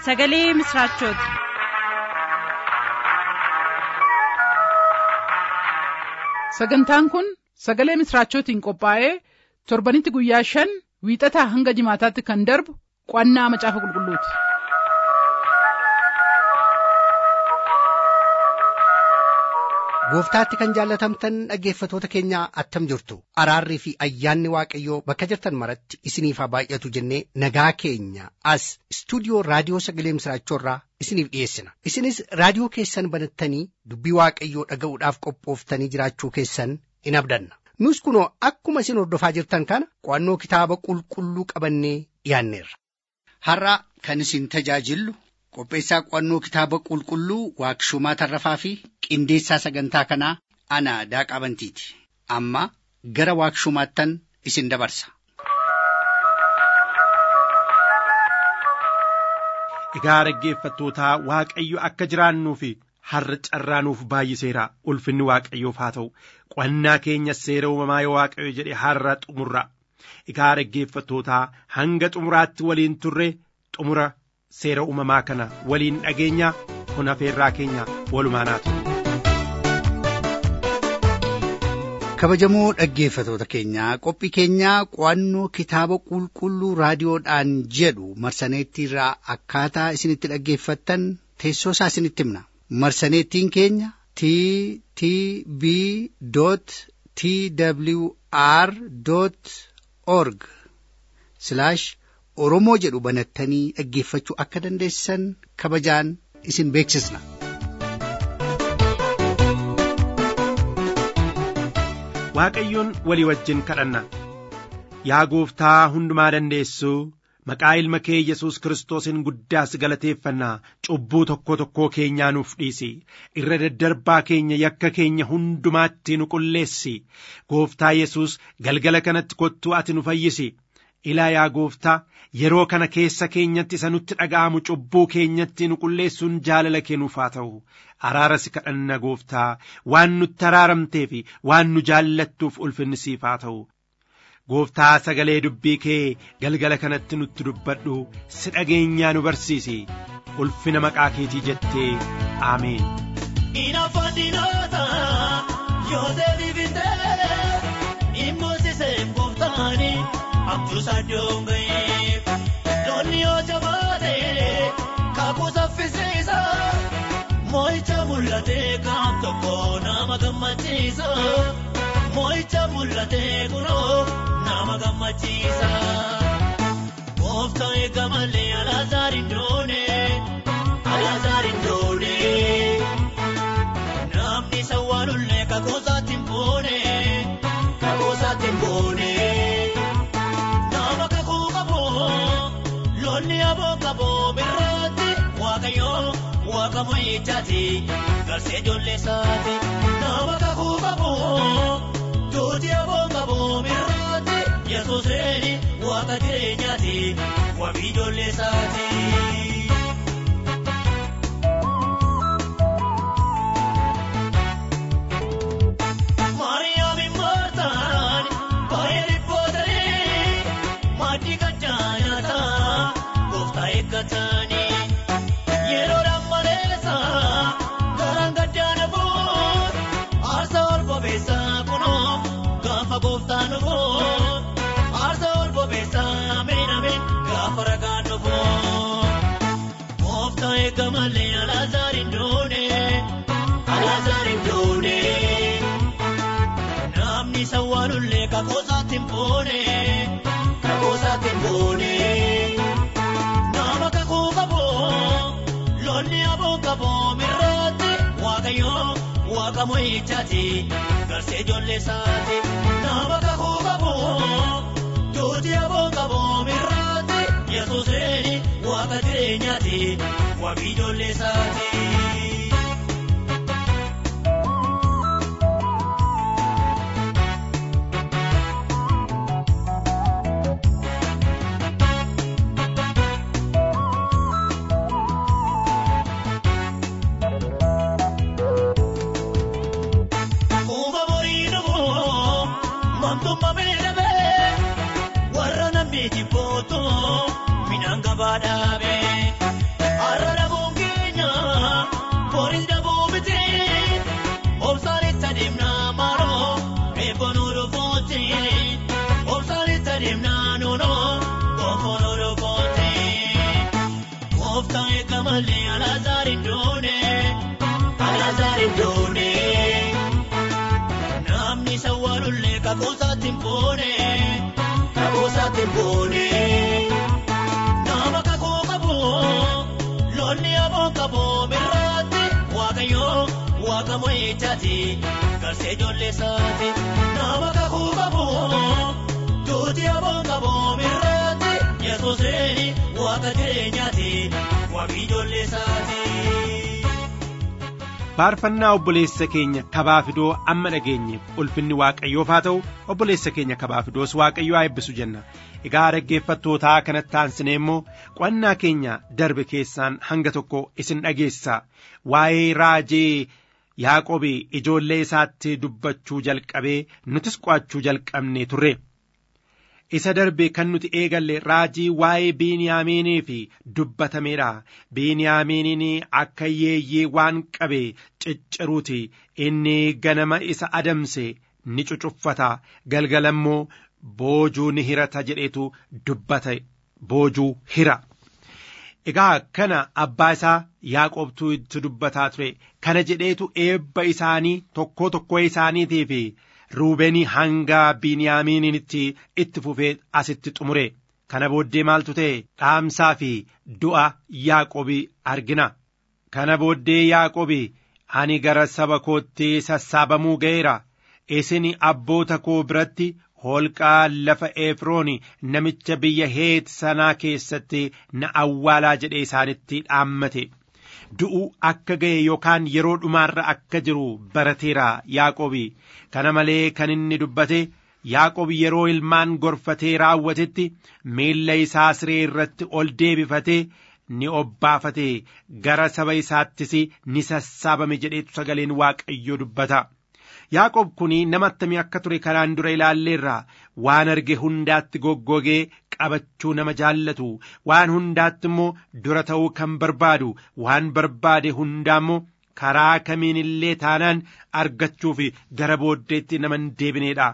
sagalee misiraachooti. sagantaan kun sagalee misiraachootiin qophaa'ee torbanitti guyyaa shan wiixataa hanga jimaataatti kan darbu qo'annaa macaafa qulqulluuti. gooftaatti kan jaallatamtan dhaggeeffatoota keenya attam jirtu araarrii fi ayyaanni waaqayyoo bakka jirtan maratti isiniif haa baay'atu jennee nagaa keenya as istuudiyoo raadiyoo sagalee misiraachoorraa isiniif dhiyeessina isinis raadiyoo keessan banattanii dubbii waaqayyoo dhaga'uudhaaf qophooftanii jiraachuu keessan in abdanna nus kunoo akkuma isin hordofaa jirtan kana qo'annoo kitaaba qulqulluu qabannee dhiyaanneerra. har'a kan isin tajaajillu qopheessaa qo'annoo kitaaba qulqulluu waaqshumaa tarrafaa fi qindeessaa sagantaa kanaa ana daaqaa bantiiti amma gara waaqshumaattan isin dabarsa. Egaa dhaggeeffattootaa Waaqayyo akka jiraannuu fi har'a carraanuuf baay'iseera ulfinni Waaqayyoof haa ta'u qo'annaa keenya seera uumamaa yoo Waaqayyo jedhe har'a xumurra. Egaa dhaggeeffattootaa hanga xumuraatti waliin turre xumura seera uumamaa kana waliin dhageenya kun afeerraa keenya walumaanaa ture. kabajamoo dhaggeeffatoota keenyaa qophii keenyaa qo'annoo kitaaba qulqulluu raadiyoodhaan jedhu marsaneettiirraa akkaataa isinitti dhaggeeffattan teessoo isaa isinitti himna marsaneettiin keenya t t b t w r org oromoo jedhu banattanii dhaggeeffachuu akka dandeessan kabajaan isin beeksisna. Waaqayyoon walii wajjin kadhanna yaa gooftaa hundumaa dandeessuu maqaa ilma kee Yesuus Kiristoosiin guddaas galateeffannaa cubbuu tokko tokkoo keenyaa nuuf dhiisi irra daddarbaa keenya yakka keenya hundumaatti nu qulleessi gooftaa Yesuus galgala kanatti kottuu ati nu fayyisi ilaa yaa gooftaa yeroo kana keessa keenyatti isa nutti dhaga'amu cubbuu keenyatti nu qulleessuun jaalala kennuuf haa ta'u araara si kadhanna gooftaa waan nutti araaramtee fi waan nu jaallattuuf ulfinni siif haa ta'u gooftaa sagalee dubbii kee galgala kanatti nutti dubbadhu si dhageenyaa nu barsiisi ulfina maqaa keetii jettee aameen. Inaafadinoota Yoosef bitee immoosisee gooftaani abjuusaa doonga'ee loonni yoo jabaatee kakuu saffisiisa moo'icha mul'atee kaam tokko nama gammachiisa moo'icha mul'atee kunoo nama gammachiisa. Gooftaa eega malee alaazaar hin doone alaazaar hin doone. Namni sawwaalullee kakoosaatti hin boone kakoosaatti hin boone. Nama kakuu qabu loonni aboo qabu birraatti waaqayyoo waaqa mo'ichaati garsee ijoollee isaati. Nama kakuu qabu duuti aboo qabu birraatti yesuus reeni waaqa jireenyaati wabii ijoollee isaati. Maariyaami Maartaan baay'ee dhiphootanii maaddii gachaa nyaataa gooftaa eeggatanii yeroodhaan maleessa garaan gaddaan bu'uun aarsaa ol bobeessaa kunoo gaafa gooftaan dhufuun aarsaa ol bobeessaa ameen ameen gaafa ragaan dhufuun gooftaa eegga malee alaazaar hin doone alaazaar hin doone. Namni sawwaalullee kakoosaatti hin boone kakoosaatti hin boone. Nama kakuu qabu loonni aboo qabu mirraatti waaqayyoo waaqa mo'ichaati garsee ijoollee isaati. Nama kakuu qabu duuti aboo qabu mirraatti yesuus reeni waaqa jireenyaati wabii ijoollee isaati. Kuma borii dhufu mamtummaa beelame warra namni jibbootu midhaan gabaa dhaabe malee alaazaar hin doone alaazaar hin doone namni sawwaalullee kakoosaatti hin boone kakoosaatti hin boone nama kakoo qabu lolli aboo qabu mirraatti waaqayyoo waaqa mo'ichaati garsee ijoollee isaati nama kakuu qabu tuuti aboo qabu mirraatti yesuusni waaqa jireenyaati waaqi ijoollee isaati. faarfannaa obboleessa keenya kabaa fidoo amma dhageenyeef ulfinni waaqayyoof haa ta'u obboleessa keenya kabaa fidoos waaqayyoo haa eebbisu jenna egaa dhaggeeffattootaa kanatti aansinee immoo qo'annaa keenya darbe keessaan hanga tokko isin dhageessa waa'ee raajii yaaqobi ijoollee isaatti dubbachuu jalqabee nutis qo'achuu jalqabne turre isa darbe kan nuti eegalle raajii waa'ee biiniyaamiiniif dubbatameedha biiniyaamiiniin akka yeeyyee waan qabe cicciruuti inni ganama isa adamse ni cucuffata galgala immoo boojuu ni hirata jedheetu dubbate boojuu hira egaa kana abbaa isaa yaaqobtuu itti dubbataa ture kana jedheetu eebba isaanii tokkoo tokkoo isaaniitiif ruubeenii hanga biiniyaamiinitti itti fufee asitti xumure kana booddee maaltu ta'e dhaamsaa fi du'a yaaqobii argina kana booddee yaaqobi ani gara saba kootti sassaabamuu ga'eera isin abboota koo biratti holqaa lafa efrooni namicha biyya heet sanaa keessatti na awwaalaa jedhee isaanitti dhaammate du'uu akka ga'e yookaan yeroo dhumaarra akka jiru barateera yaaqobi kana malee kan inni dubbate yaaqobi yeroo ilmaan gorfatee raawwatetti miilla isaa siree irratti ol deebifatee ni obbaafate gara saba isaattis ni sassaabame jedheetu sagaleen waaqayyoo dubbata. Yaaqob kun nama attamii akka ture kanaan dura ilaalleerra waan arge hundaatti goggogee qabachuu nama jaallatu waan hundaatti immoo dura ta'uu kan barbaadu waan barbaade hundaa immoo karaa kamiin illee taanaan argachuuf gara booddeetti nama hin deebineedha.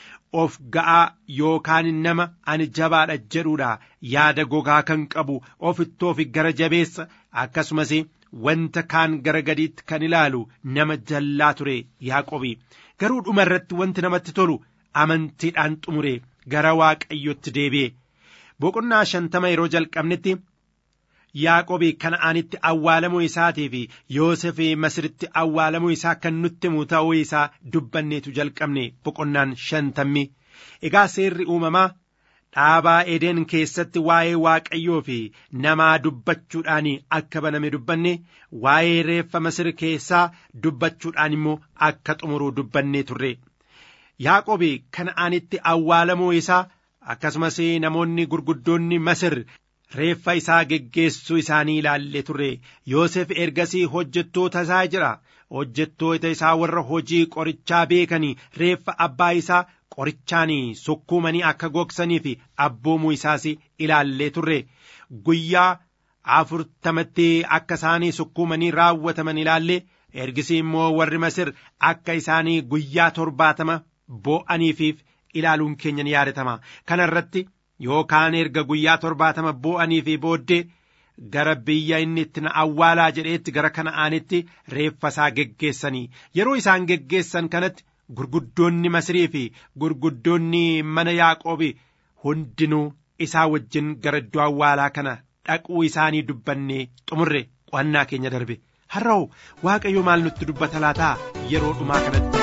Of ga'aa yookaan nama ani jabaadha jedhuudha yaada gogaa kan qabu ofittoofi gara jabeessa akkasumas wanta kaan gara gadiitti kan ilaalu nama jallaa ture yaaqobi garuu dhuma irratti wanti namatti tolu amantiidhaan xumure gara waaqayyotti deebi'e boqonnaa shantama yeroo jalqabnetti yaaqobi kana'aanitti awwaalamuu isaatii fi yoosef masiritti awwaalamuu isaa kan nutti himu ta'uu isaa dubbanneetu jalqabne boqonnaan shantammi egaa seerri uumamaa dhaabaa edeen keessatti waa'ee waaqayyoo fi namaa dubbachuudhaan akka baname dubbanne waa'ee reeffa masir keessaa dubbachuudhaan immoo akka xumuruu dubbannee turre yaaqobi kana'aanitti awwaalamuu isaa akkasumas namoonni gurguddoonni masir reeffa isaa geggeessuu isaanii ilaalle turre yoosef ergasii hojjettoota isaa jira hojjettoota isaa warra hojii qorichaa beekanii reeffa abbaa isaa qorichaan sukkuumanii akka gogsanii fi abboomuu isaas ilaallee turre guyyaa afurtamatti akka isaanii sukkuumanii raawwataman ilaalle ergisii immoo warri masir akka isaanii guyyaa torbaatama boo'aniifiif ilaaluun keenya ni yaadatama kana irratti yookaan erga guyyaa torbaatama boo'anii fi booddee gara biyya inni itti na awwaalaa jedheetti gara kana'aanitti reeffa isaa geggeessanii yeroo isaan geggeessan kanatti gurguddoonni Masirii fi gurguddoonni mana Yaaqoobi hundinuu isaa wajjin gara iddoo awwaalaa kana dhaquu isaanii dubbannee xumurre qo'annaa keenya darbe har'aoo waaqayyo maal nutti dubbata laataa yeroo dhumaa kanatti.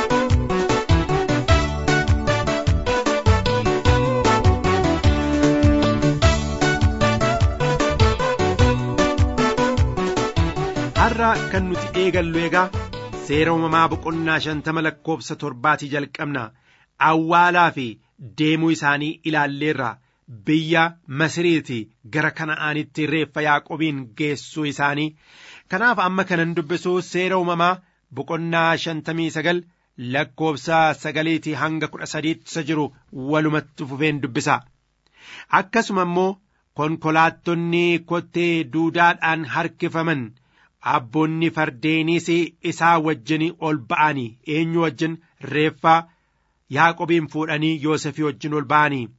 har'a kan nuti eegallu egaa seera uumamaa boqonnaa shantama lakkoofsa torbaatii jalqabna awwaalaa fi deemuu isaanii ilaalleerra biyya masiriiti gara kana'aanitti reeffa yaaqobiin geessuu isaanii kanaaf amma kanan dubbisu seera uumamaa boqonnaa shantamii sagal lakkoofsa sagaliitii hanga kudha sadiitti isa jiru walumatti fufeen dubbisa akkasuma immoo konkolaattonni kottee duudaadhaan harkifaman abboonni fardeeniis isaa wajjin ol ba'anii eenyu wajjin reeffa yaaqobiin fuudhanii yoosefii wajjin ol ba'anii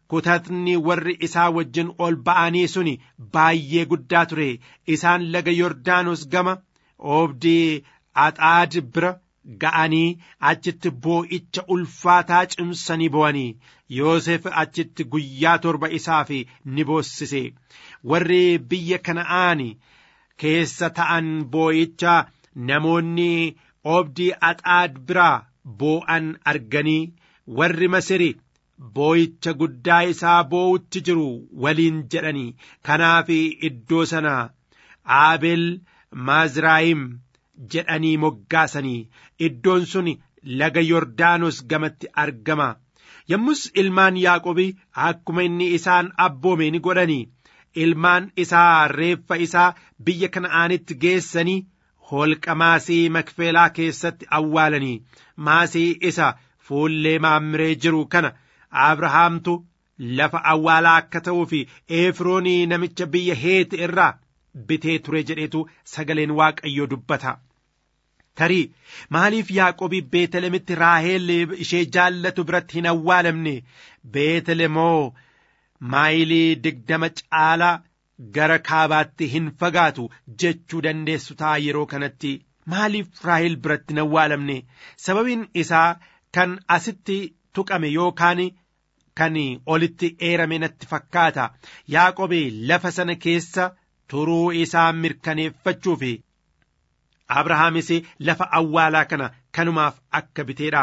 kutatni warri isaa wajjin ol ba'anii suni baay'ee guddaa ture isaan laga yordaanos gama oobdii axaad bira ga'anii achitti boo'icha ulfaataa cimsanii bo'anii yoosef achitti guyyaa torba isaaf ni boossise warri biyya kana'aan keessa ta'an boo'icha namoonni oobdii axaad biraa boo'an arganii warri masiri boo'icha guddaa isaa boo'utti jiru waliin jedhanii kanaaf iddoo sana aabel maazraayim jedhanii moggaasanii iddoon sun laga yordaanos gamatti argama yommus ilmaan yaaqobi akkuma inni isaan abboome ni godhanii ilmaan isaa reeffa isaa biyya kana'aanitti geessanii holqa maasii makfelaa keessatti awwaalanii maasii isa fuullee maammiree jiru kana abrahaamtu lafa awwaalaa akka ta'uu fi efroonii namicha biyya heeti irraa bitee ture jedhetu sagaleen waaqayyoo dubbata. tarii maaliif yaaqobii beetelemitti raaheel ishee jaallatu biratti hin awwaalamne beetelemoo maayilii digdama caalaa gara kaabaatti hin fagaatu jechuu dandeessu ta'a yeroo kanatti maaliif raaheel biratti hin awwaalamne sababiin isaa kan asitti tuqame yookaan kan olitti eerame natti fakkaata yaaqobii lafa sana keessa turuu isaa mirkaneeffachuuf abrahaamis lafa awwaalaa kana kanumaaf akka biteedha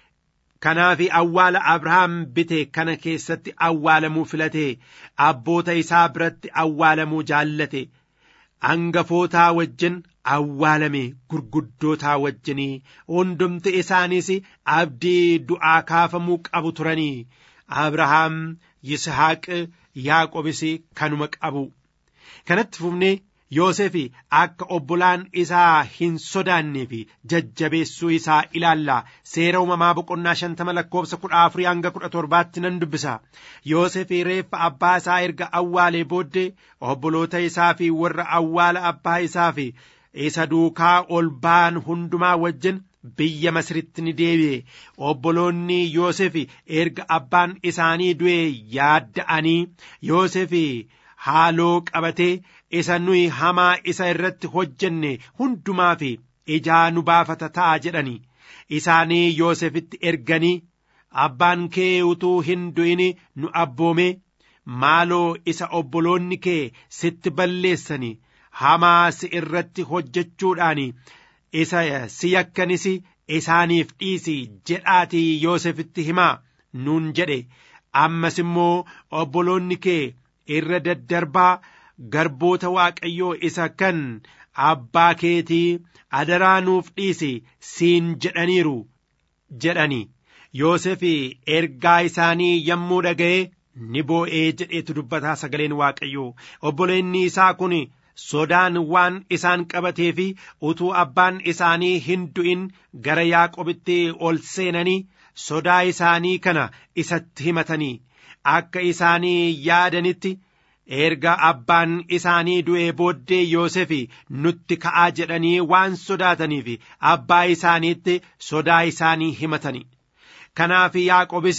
kanaaf awwaala abrahaam bite kana keessatti awwaalamuu filate abboota isaa biratti awwaalamuu jaallate hangafootaa wajjin awwaalame gurguddootaa wajjinii hundumti isaaniis abdii du'aa kaafamuu qabu turanii abrahaam yishaaq yaaqobis kanuma qabu kanatti fufnee Yoosef akka obbolaan isaa hin sodaannee fi jajjabeessuu isaa ilaalla seera uumamaa boqonnaa shantama lakkoofsa kudha afurii hanga kudha torbaatti nan dubbisa Yoosef reeffa abbaa isaa erga awwaalee booddee obboloota isaa fi warra awwaala abbaa isaa fi isa duukaa ol ba'an hundumaa wajjin biyya Masiritti ni deebi'e obboloonni Yoosef erga abbaan isaanii du'e yaadda'anii Yoosef haaloo qabatee isa nuyi hamaa isa irratti hojjenne hundumaa fi ijaa nu baafata ta'a jedhani isaanii Yoosefitti erganii abbaan kee utuu hin du'in nu abboome maaloo isa obboloonni kee sitti balleessani hamaa si irratti hojjechuudhaan isa si yakkanis isaaniif dhiisi jedhaatii Yoosefitti himaa nuun jedhe ammas immoo obboloonni kee irra daddarbaa garboota waaqayyoo isa kan abbaa keetii adaraa nuuf dhiisi siin jedhaniiru jedhani Yoosef ergaa isaanii yommuu dhaga'e ni boo'ee jedheetu dubbataa sagaleen waaqayyoo obboleenni isaa kun sodaan waan isaan qabatee fi utuu abbaan isaanii hin du'in gara yaaqobitti ol seenanii sodaa isaanii kana isatti himatanii akka isaanii yaadanitti erga abbaan isaanii du'ee booddee Yoosef nutti ka'aa jedhanii waan sodaataniif abbaa isaaniitti sodaa isaanii himatani. Kanaaf Yaaqobis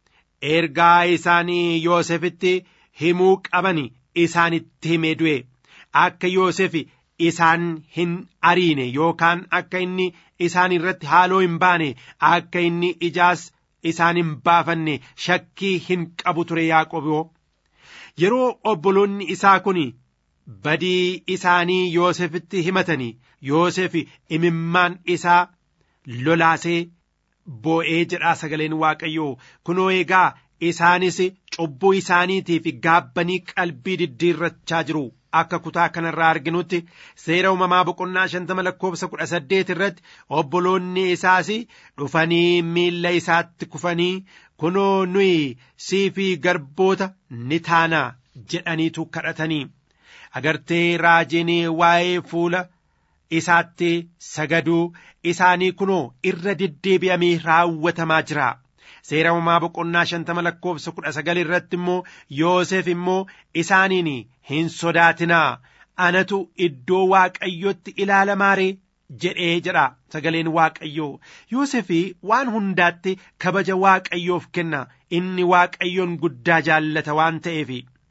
ergaa isaanii Yoosefitti himuu qaban isaanitti himee du'e akka Yoosef isaan hin ariine yookaan akka inni isaan irratti haaloo hin baane akka inni ijaas isaan hin baafanne shakkii hin qabu ture Yaaqoboo. yeroo obboloonni isaa kun badii isaanii Yoosefitti himatanii Yoosef imimmaan isaa lolaasee boo'ee jedhaa sagaleen Waaqayyoo kunoo egaa isaanis cubbuu isaaniitiif gaabbanii qalbii diddiirrachaa jiru akka kutaa kanarraa arginutti seera uumamaa boqonnaa shantama lakkoofsa kudha saddeet irratti obboloonni isaas dhufanii miilla isaatti kufanii kunoo nuyi siifii garboota ni taana jedhaniitu kadhatanii agartee raajiin waa'ee fuula isaatti sagaduu isaanii kunoo irra deddeebi'amee raawwatamaa jira. seera uumamaa boqonnaa shantama lakkoofsa kudha sagal irratti immoo Yoosef immoo isaaniin hin sodaatinaa anatu iddoo waaqayyotti ilaalamaaree jedhee jedha sagaleen waaqayyoo Yoosefii waan hundaatti kabaja waaqayyoof kenna inni waaqayyoon guddaa jaallata waan ta'eef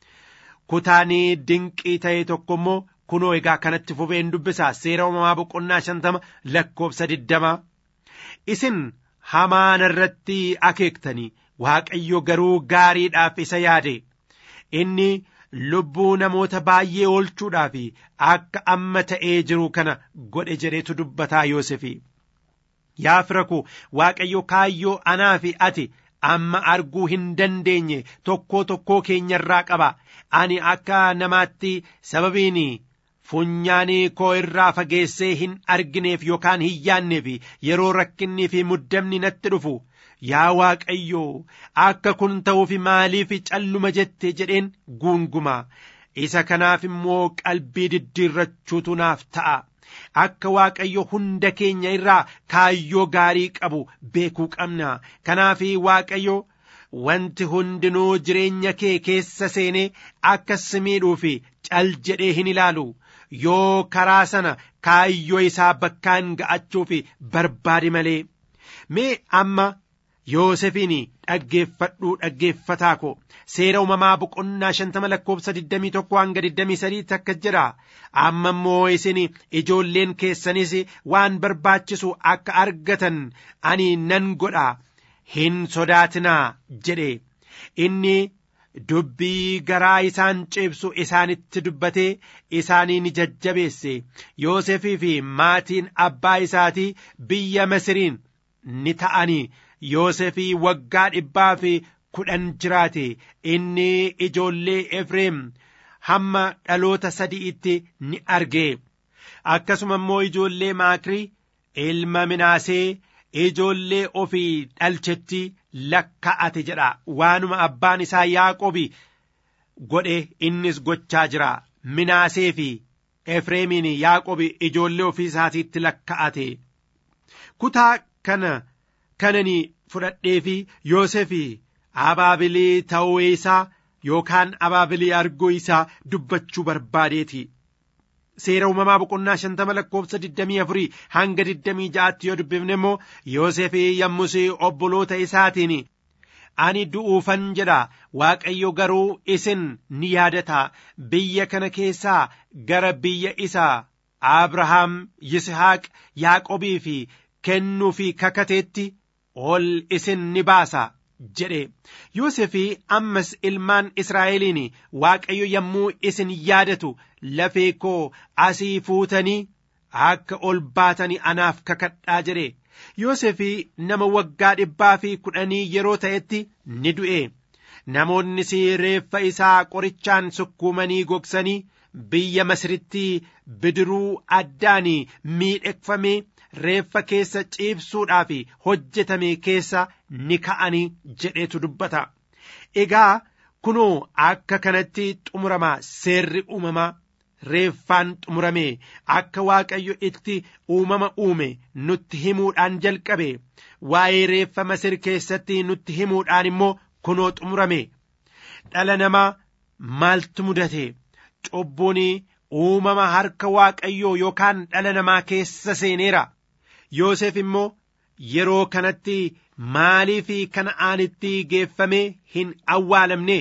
kutaanii dinqii ta'e tokko immoo kunoo egaa kanatti fufeen dubbisa seera uumamaa boqonnaa shantama lakkoofsa diddama isin hamaan irratti akeektanii waaqayyo garuu gaariidhaaf isa yaade inni lubbuu namoota baay'ee oolchuudhaaf akka amma ta'ee jiru kana godhe jedheetu dubbataa Yoosefi. Yaa fira ko waaqayyo kaayyoo anaa fi ati amma arguu hin dandeenye tokkoo tokkoo keenyarraa qaba ani akka namaatti sababiin funyaanii koo irraa fageessee hin argineef yookaan hin yaanneef yeroo rakkinnii fi muddamni natti dhufu yaa waaqayyo akka kun ta'uuf maaliif calluma jette jedheen guunguma isa kanaaf immoo qalbii diddiirrachuutu naaf ta'a akka waaqayyo hunda keenya irraa kaayyoo gaarii qabu beekuu qabna kanaaf waaqayyo wanti hundinuu jireenya kee keessa seenee akka si miidhuuf cal jedhee hin ilaalu yoo karaa sana kaayyoo isaa bakkaan ga'achuuf barbaade malee mee amma Yoosefiin dhaggeeffadhuu dhaggeeffataa ko seera uumamaa boqonnaa shantama lakkoofsa digdamii tokko hanga digdamii sadiitti akka jedha amma immoo isin ijoolleen keessanis waan barbaachisu akka argatan ani nan godha hin sodaatinaa jedhe inni dubbii garaa isaan ceebsu isaanitti dubbatee isaanii ni jajjabeesse Yoosefii fi maatiin abbaa isaatii biyya Masiriin ni ta'anii Yoosefii waggaa dhibbaa fi kudhan jiraate inni ijoollee Efreem hamma dhaloota sadi'itti ni arge akkasuma immoo ijoollee Maakrii ilma Minaasee ijoollee ofii dhalchetti lakka'ate jedha waanuma abbaan isaa Yaaqobi godhe innis gochaa jira Minaasee fi Efreemiin Yaaqobi ijoollee ofii isaatiitti lakka'ate kutaa kana kanani fudhadhee fi Yoosefii abaabilii ta'uu isaa yookaan abaabilii arguu isaa dubbachuu barbaadeeti. Seera uumamaa boqonnaa shantama lakkoofsa digdamii afurii hanga digdamii ja'aatti yoo dubbifne immoo Yoosefii yommus obboloota isaatiin ani du'uufan jedha Waaqayyo garuu isin ni yaadata biyya kana keessaa gara biyya isaa Abrahaam Yisihaaq Yaaqobii fi kennuu fi kakateetti ol isin ni baasa jedhe Yoosefii ammas ilmaan Israa'eliin Waaqayyo yommuu isin yaadatu lafee koo asii fuutanii akka ol baatanii anaaf kakadhaa jedhe Yoosefii nama waggaa dhibbaa fi kudhanii yeroo ta'etti ni du'e namoonnis reeffa isaa qorichaan sukkuumanii gogsanii biyya Masiritti bidiruu addaan miidhegfamee reeffa keessa ciibsuudhaaf hojjetame keessa ni ka'anii jedhetu dubbata. Egaa kunoo akka kanatti xumurama seerri uumamaa reeffaan xumurame akka waaqayyo itti uumama uume nutti himuudhaan jalqabe waa'ee reeffa masir keessatti nutti himuudhaan immoo kunoo xumurame dhala namaa maaltu mudate cubbuun uumama harka waaqayyoo yookaan dhala namaa keessa seeneera. Yoosef immoo yeroo kanatti maaliif kana'aanitti geeffamee hin awwaalamne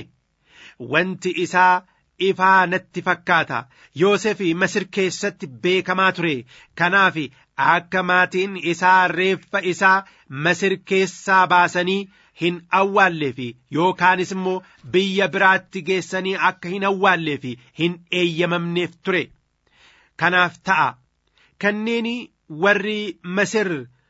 wanti isaa ifaa natti fakkaata Yoosef Masir keessatti beekamaa ture kanaaf akka maatiin isaa reeffa isaa Masir keessaa baasanii hin awwaalleef yookaanis immoo biyya biraatti geessanii akka hin awwaalleef hin eeyyamamneef ture kanaaf ta'a kanneen warri Masir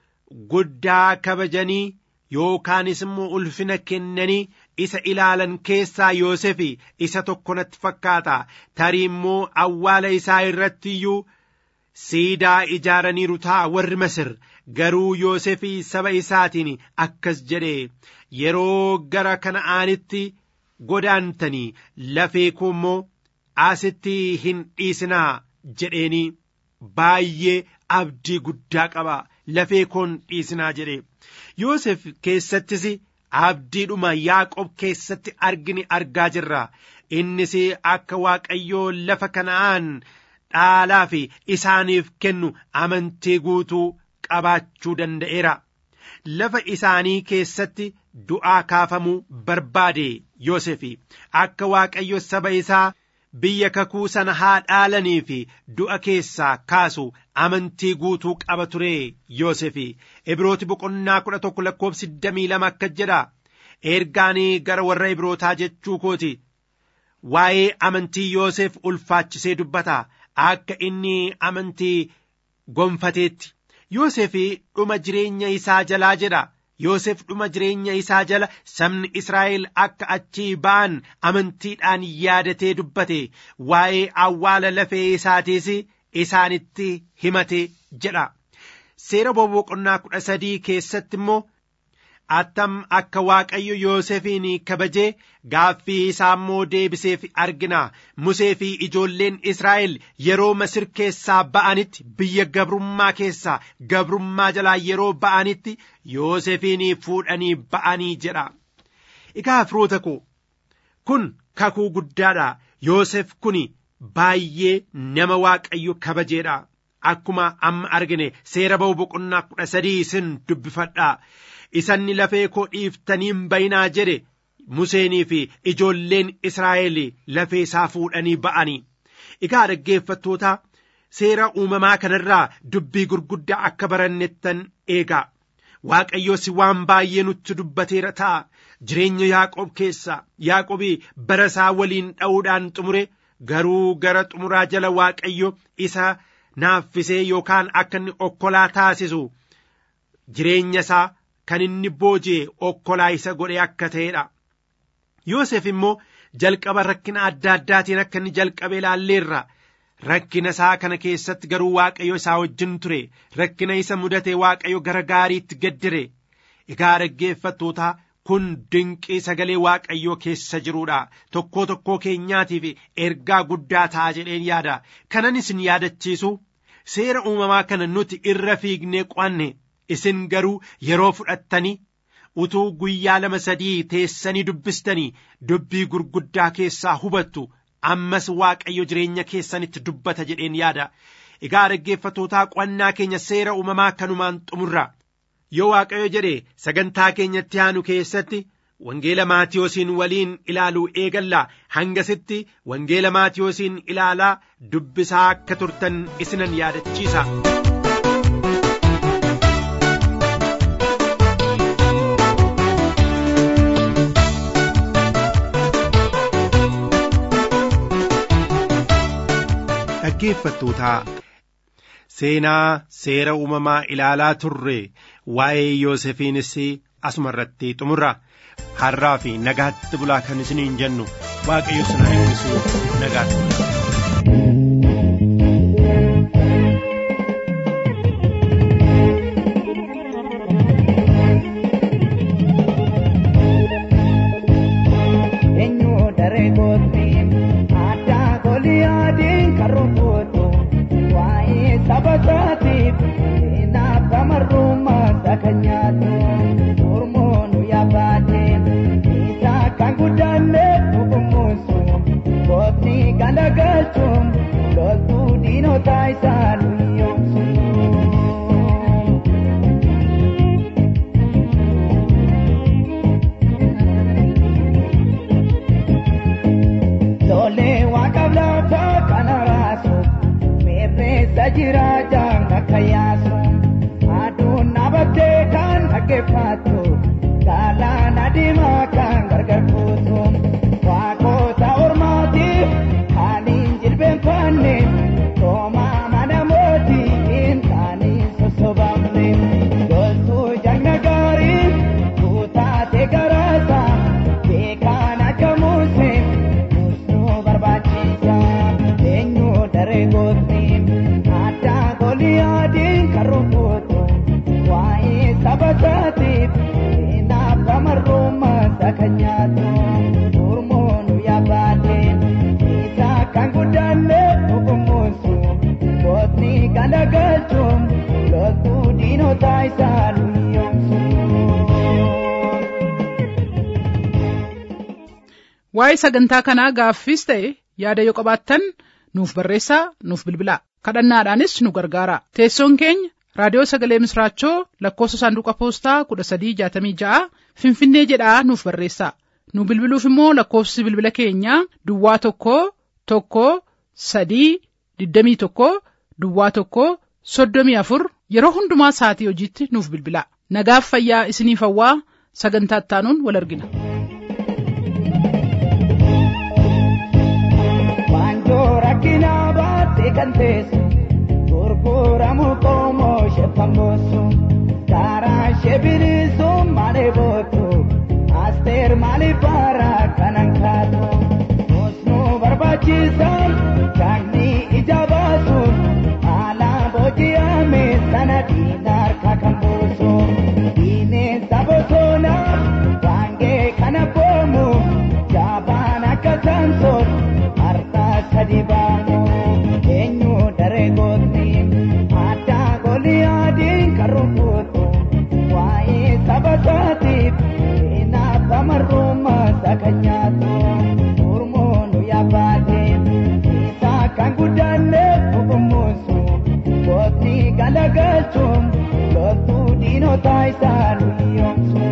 guddaa kabajanii yookaanis immoo ulfina kennanii isa ilaalan keessaa Yoosef isa tokko natti fakkaata tarii immoo awwaala isaa irratti iyyuu siidaa ijaaraniiru ta'a warri Masir garuu Yoosef saba isaatiin akkas jedhe yeroo gara kana'aanitti godaantanii lafee koo immoo asitti hin dhiisinaa jedheeni baay'ee abdii guddaa qaba lafee koon dhiisinaa jedhe Yoosef keessattis abdiidhuma Yaaqob keessatti argini argaa jirra innis akka Waaqayyoo lafa kana'aan dhaalaa fi isaaniif kennu amantii guutuu qabaachuu danda'eera. Lafa isaanii keessatti du'aa kaafamuu barbaade Yoosef akka Waaqayyo saba isaa biyya kakuu sana haa dhaalanii fi du'a keessaa kaasu amantii guutuu qaba ture Yoosef Ibrooti boqonnaa kudha tokko lakkoofsi digdamii lama akka jedha ergaanii gara warra Ibrootaa jechuu kooti waa'ee amantii Yoosef ulfaachisee dubbata akka inni amantii gonfateetti Yoosef dhuma jireenya isaa jalaa jedha Yoosef dhuma jireenya isaa jala sabni Israa'el akka achii ba'an amantiidhaan yaadatee dubbate waa'ee awwaala lafee isaatiis isaanitti himate jedha. Seera boqonnaa kudha sadii keessatti immoo attam akka Waaqayyo Yoosefiin kabajee gaaffii isaa immoo deebiseef argina. Musee fi ijoolleen Israa'el yeroo Masir keessaa ba'anitti biyya gabrummaa keessaa gabrummaa jalaa yeroo ba'anitti Yoosefiin fuudhanii ba'anii jedha. Egaa firoota koo kun kakuu guddaadha. Yoosef kun baay'ee nama Waaqayyo kabajeedha. Akkuma amma argine seera ba'u boqonnaa kudha sadii isin dubbifadha. Isanni lafee koo dhiiftaniin bayinaa jedhe Museenii fi ijoolleen Israa'el lafee isaa fuudhanii ba'anii. Egaa dhaggeeffattoota seera uumamaa kanarraa dubbii gurguddaa akka barannettan eegaa. Waaqayyoos waan baay'ee nutti dubbateera ta'a. Jireenya Yaaqoob keessa Yaaqoobii bara isaa waliin dha'uudhaan xumure garuu gara xumuraa jala Waaqayyo isa naaffisee yookaan akka inni okkolaa taasisu jireenya isaa kan inni booji'e okkolaa isa godhe akka ta'edha. Yoosef immoo jalqaba rakkina adda addaatiin akka inni jalqabe ilaalleerra. Rakkina isaa kana keessatti garuu Waaqayyo isaa wajjin ture. Rakkina isa mudate Waaqayyo gara gaariitti gaddire. Egaa dhaggeeffattootaa kun dinqii sagalee Waaqayyoo keessa jiruudha. Tokkoo tokkoo keenyaatiif ergaa guddaa ta'a jedheen yaada. Kanan isin yaadachiisu seera uumamaa kana nuti irra fiignee qo'anne isin garuu yeroo fudhattanii utuu guyyaa lama sadii teessanii dubbistanii dubbii gurguddaa keessaa hubattu ammas waaqayyo jireenya keessanitti dubbata jedheen yaada. Egaa dhaggeeffattootaa qo'annaa keenya seera uumamaa kanumaan xumurra. Yoo waaqayyo jedhe sagantaa keenyatti aanu keessatti wangeela maatiyoosiin waliin ilaaluu eegalla hangasitti wangeela maatiyoosiin ilaalaa dubbisaa akka turtan isinan yaadachiisa. dhaggeeffattootaa seenaa seera uumamaa ilaalaa turre waa'ee Yoosefiinis asuma irratti xumurra har'aa fi nagaatti bulaa kan isiniin jennu waaqayyo sana eebbisu nagaatti bulaa. waa'ee sagantaa kanaa gaaffiis ta'e yaada yoo qabaattan nuuf barreessaa nuuf bilbilaa kadhannaadhaanis nu gargaara teessoon keenya raadiyoo sagalee misraachoo lakkoofsa saanduqa poostaa kudha sadii jaatamii ja'a finfinnee jedhaa nuuf barreessaa nu bilbiluuf immoo lakkoofsi bilbila keenyaa duwwaa tokko tokko sadii digdamii tokko duwwaa tokko soddomii afur yeroo hundumaa sa'atii hojiitti nuuf bilbilaa nagaaf fayyaa isiniif hawwaa sagantaa ittaanuun wal argina. Waanjoo rakkinaa baattee kan teessu gurguramu qoomoo sheeffamoosu karaa ishee bilisuun malee bootu asteer maaliif baaraa kanan kaatu osnuu barbaachisan kaagni ija baasuun haala booji'ame sana diina harka kan buusu bineensa bosonaa waangee kana boomu jaabaan akka saamsoon harka sadi baamu eenyu daree gootni addaa golii adiin kan rukutu waa'ee saba isaatiif seenaaf amarrummaa isa kan nyaatu gurmuun yaabbaate isaa kan guddanne dhugumuusu gootni galagalchuun loltuu diinota isaa nuyoomsu.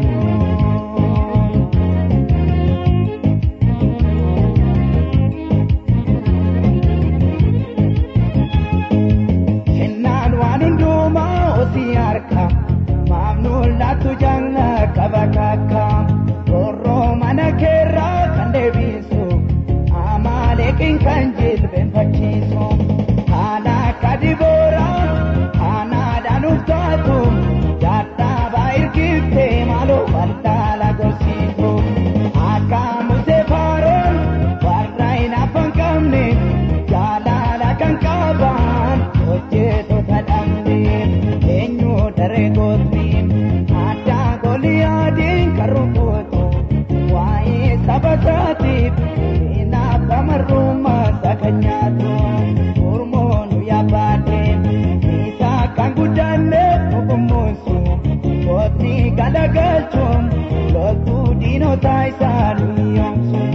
kennaan waan hundumaa osii harka maamnuun laatu janna qaba kakka roorroo mana keerraa kan deebisu amaaleeqiin kan jilbeenfachiisu haala akka dibooraa haanaadhaan uftaatu dadhaabaa irkiftee maaloo baldaala gorsiisu akka musee faaroon warra hin afaan qabne jaalala kan qaban hojjettoota dhabne eenyu daree gootni addaa golii adiin kan rukutu waa'ee saba isaatiif seenaaf amarrummaa isa kan nyaatu gurmuun yaabbaate isaa kan guddanne dhugumuusu gootni galagalchuun loltuu diinota isaa nuyoomsu.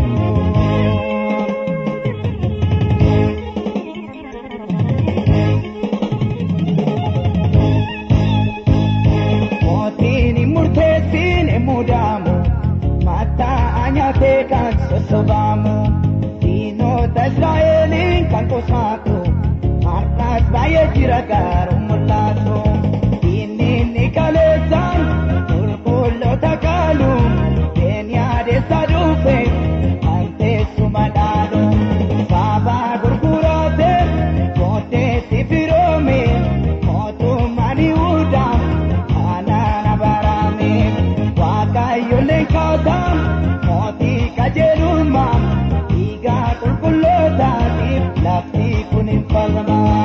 mootiin hin murteessin hin mudamu mataa nyaatee kan sossobaamu diinota israa'eliin kan qosaatu har'as baay'ee jira gaaruu mul'atu diinni ni kaleessaan qulqulloota qaalu beenyaadeessa dhufe kan teessuma dhaalu saabaa gurguraate booddeetti firoome mootummaan yihuudaa kanaan abarame waaqayyolee kaasaa mootii qajeelummaa dhiigaa qulqullootaatiif lafti kun hin falmaa.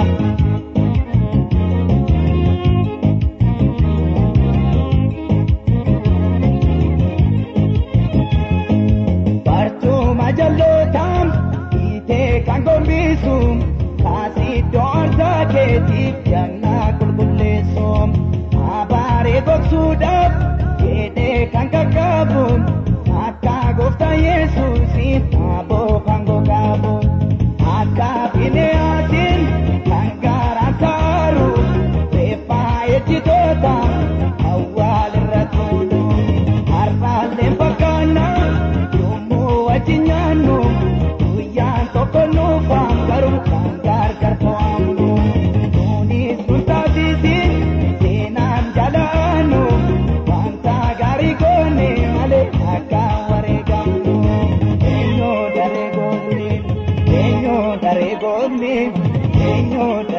barcuma jallootaan hiitee kan gombisu kaasiddoo arsaa keetiif jannaa qulqulleessu abaaree gogsuudhaaf jedhee kan qaqqabu akka gooftaa yesuusiif aboo kan gogaabu akka bineenaatiin kan gaaraan taaru reeffaa ejjitoota awwaalirra tuulu har'aalleen fakkaannaa yommuu wajji nyaannu guyyaan tokko nuufaan garuu kan gargar to'annu nuunis nun taasisiin seenaan jalaannu wanta gaarii goone malee akka wareegamnu eenyoo daree goone eenyoo daree goone eenyoo